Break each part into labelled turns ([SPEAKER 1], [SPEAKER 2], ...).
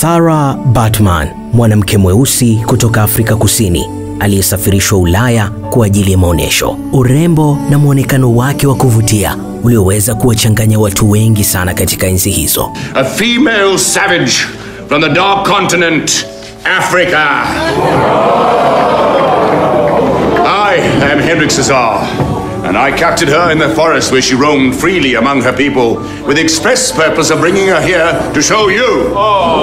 [SPEAKER 1] Sarah Baartman, mwanamke mweusi kutoka Afrika Kusini aliyesafirishwa Ulaya kwa ajili ya maonyesho. Urembo na mwonekano wake wa kuvutia ulioweza kuwachanganya watu wengi sana katika enzi hizo.
[SPEAKER 2] A female savage from the dark continent, Africa. I am Henrik Cesar, and I captured her in the forest where she roamed freely among her people with the express purpose of bringing her here to show you.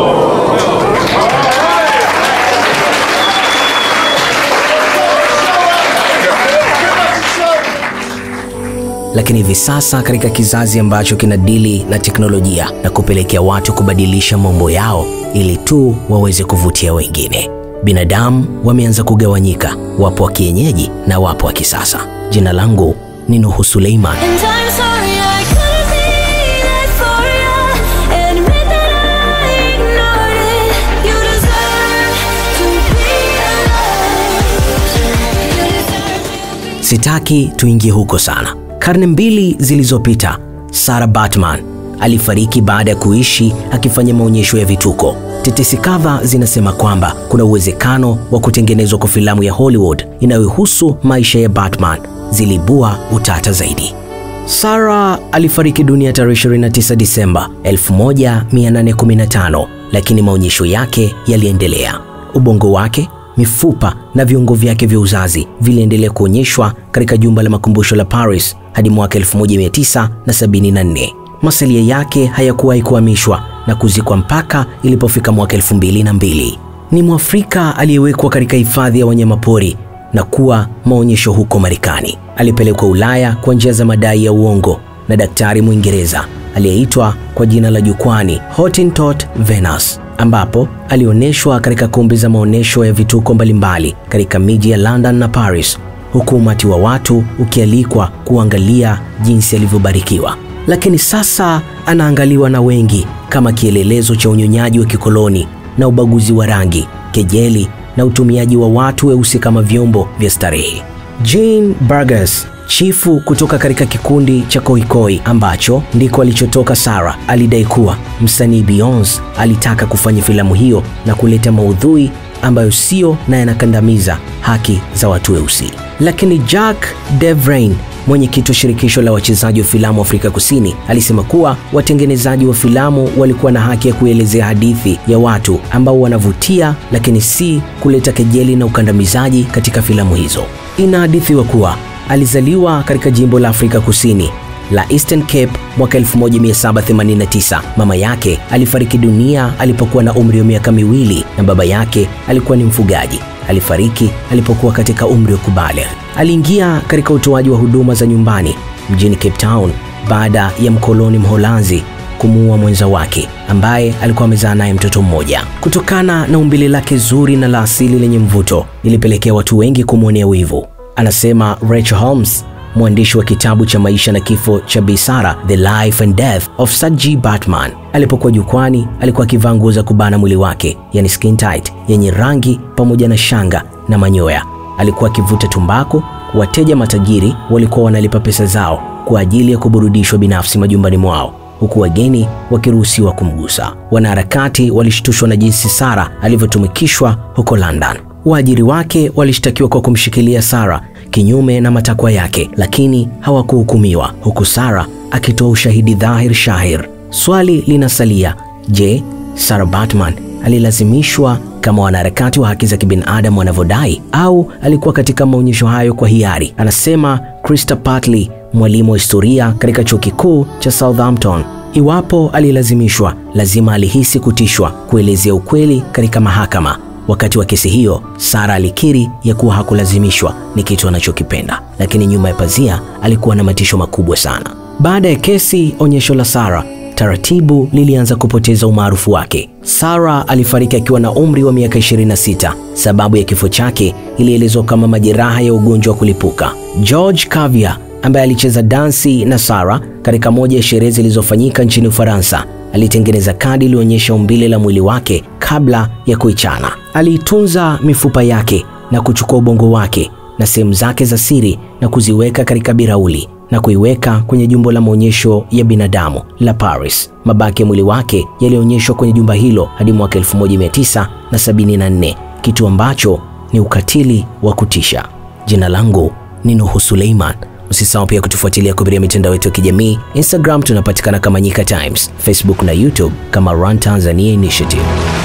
[SPEAKER 1] Lakini hivi sasa katika kizazi ambacho kinadili na teknolojia na kupelekea watu kubadilisha mambo yao ili tu waweze kuvutia wengine, binadamu wameanza kugawanyika, wapo wa kienyeji na wapo wa kisasa. Jina langu ni Nuhu Suleiman.
[SPEAKER 3] And I'm sorry I couldn't be there for you. Admit that I ignored it. You deserve to be alone. You deserve to be
[SPEAKER 1] Sitaki tuingie huko sana. Karne mbili zilizopita, Sarah Baartman alifariki baada ya kuishi akifanya maonyesho ya vituko. Tetesi kadha zinasema kwamba kuna uwezekano wa kutengenezwa kwa filamu ya Hollywood inayohusu maisha ya Baartman ziliibua utata zaidi. Sarah alifariki dunia tarehe 29 Disemba 1815, lakini maonyesho yake yaliendelea. Ubongo wake, mifupa na viungo vyake vya uzazi viliendelea kuonyeshwa katika jumba la makumbusho la Paris hadi mwaka 1974. Masalia yake hayakuwahi kuhamishwa na kuzikwa mpaka ilipofika mwaka 2002. Ni Mwafrika aliyewekwa katika hifadhi ya wanyamapori na kuwa maonyesho huko Marekani. Alipelekwa Ulaya kwa njia za madai ya uongo na daktari Mwingereza aliyeitwa kwa jina la jukwani Hottentot Venus, ambapo alionyeshwa katika kumbi za maonyesho ya vituko mbalimbali katika miji ya London na Paris, huku umati wa watu ukialikwa kuangalia jinsi alivyobarikiwa. Lakini sasa anaangaliwa na wengi kama kielelezo cha unyonyaji wa kikoloni na ubaguzi wa rangi, kejeli na utumiaji wa watu weusi kama vyombo vya starehe. Jane Burgess, chifu kutoka katika kikundi cha Koikoi ambacho ndiko alichotoka Sarah, alidai kuwa msanii Beyonce alitaka kufanya filamu hiyo na kuleta maudhui ambayo sio na yanakandamiza haki za watu weusi. Lakini Jack Devrain mwenyekiti wa shirikisho la wachezaji wa filamu Afrika Kusini alisema kuwa watengenezaji wa filamu walikuwa na haki ya kuelezea hadithi ya watu ambao wanavutia, lakini si kuleta kejeli na ukandamizaji katika filamu hizo. Inahadithiwa kuwa alizaliwa katika jimbo la Afrika Kusini la Eastern Cape mwaka 1789. Mama yake alifariki dunia alipokuwa na umri wa miaka miwili na baba yake alikuwa ni mfugaji. Alifariki alipokuwa katika umri wa kubaligh. Aliingia katika utoaji wa huduma za nyumbani mjini Cape Town baada ya mkoloni Mholanzi kumuua mwenza wake ambaye alikuwa amezaa naye mtoto mmoja. Kutokana na umbile lake zuri na la asili lenye mvuto, ilipelekea watu wengi kumwonea wivu, anasema Rachel Holmes, mwandishi wa kitabu cha maisha na kifo cha Bi Sarah, The Life and Death of Saji Baartman. Alipokuwa jukwani, alikuwa akivaa nguo za kubana mwili wake, yani skin tight, yenye rangi pamoja na shanga na manyoya. Alikuwa akivuta tumbaku. Wateja matajiri walikuwa wanalipa pesa zao kwa ajili ya kuburudishwa binafsi majumbani mwao huku wageni wakiruhusiwa kumgusa. Wanaharakati walishtushwa na jinsi Sarah alivyotumikishwa huko London. Waajiri wake walishtakiwa kwa kumshikilia Sarah kinyume na matakwa yake, lakini hawakuhukumiwa, huku Sarah akitoa ushahidi dhahir shahir. Swali linasalia, je, Sarah Baartman alilazimishwa kama wanaharakati wa haki za kibinadamu wanavyodai au alikuwa katika maonyesho hayo kwa hiari? Anasema Krista Patley, mwalimu wa historia katika chuo kikuu cha Southampton. Iwapo alilazimishwa, lazima alihisi kutishwa kuelezea ukweli katika mahakama. Wakati wa kesi hiyo, Sarah alikiri ya kuwa hakulazimishwa, ni kitu anachokipenda, lakini nyuma ya pazia alikuwa na matisho makubwa sana. Baada ya kesi, onyesho la Sarah taratibu lilianza kupoteza umaarufu wake. Sarah alifariki akiwa na umri wa miaka 26. Sababu ya kifo chake ilielezwa kama majeraha ya ugonjwa wa kulipuka. George Cavier ambaye alicheza dansi na Sarah katika moja ya sherehe zilizofanyika nchini Ufaransa alitengeneza kadi iliyoonyesha umbile la mwili wake kabla ya kuichana. Aliitunza mifupa yake na kuchukua ubongo wake na sehemu zake za siri na kuziweka katika birauli na kuiweka kwenye jumba la maonyesho ya binadamu la Paris. Mabaki ya mwili wake yalionyeshwa kwenye jumba hilo hadi mwaka 1974, kitu ambacho ni ukatili wa kutisha. Jina langu ni Nuhu Suleiman. Usisahau pia kutufuatilia kupitia mitandao yetu ya kijamii. Instagram tunapatikana kama Nyika Times, Facebook na YouTube kama Run Tanzania Initiative.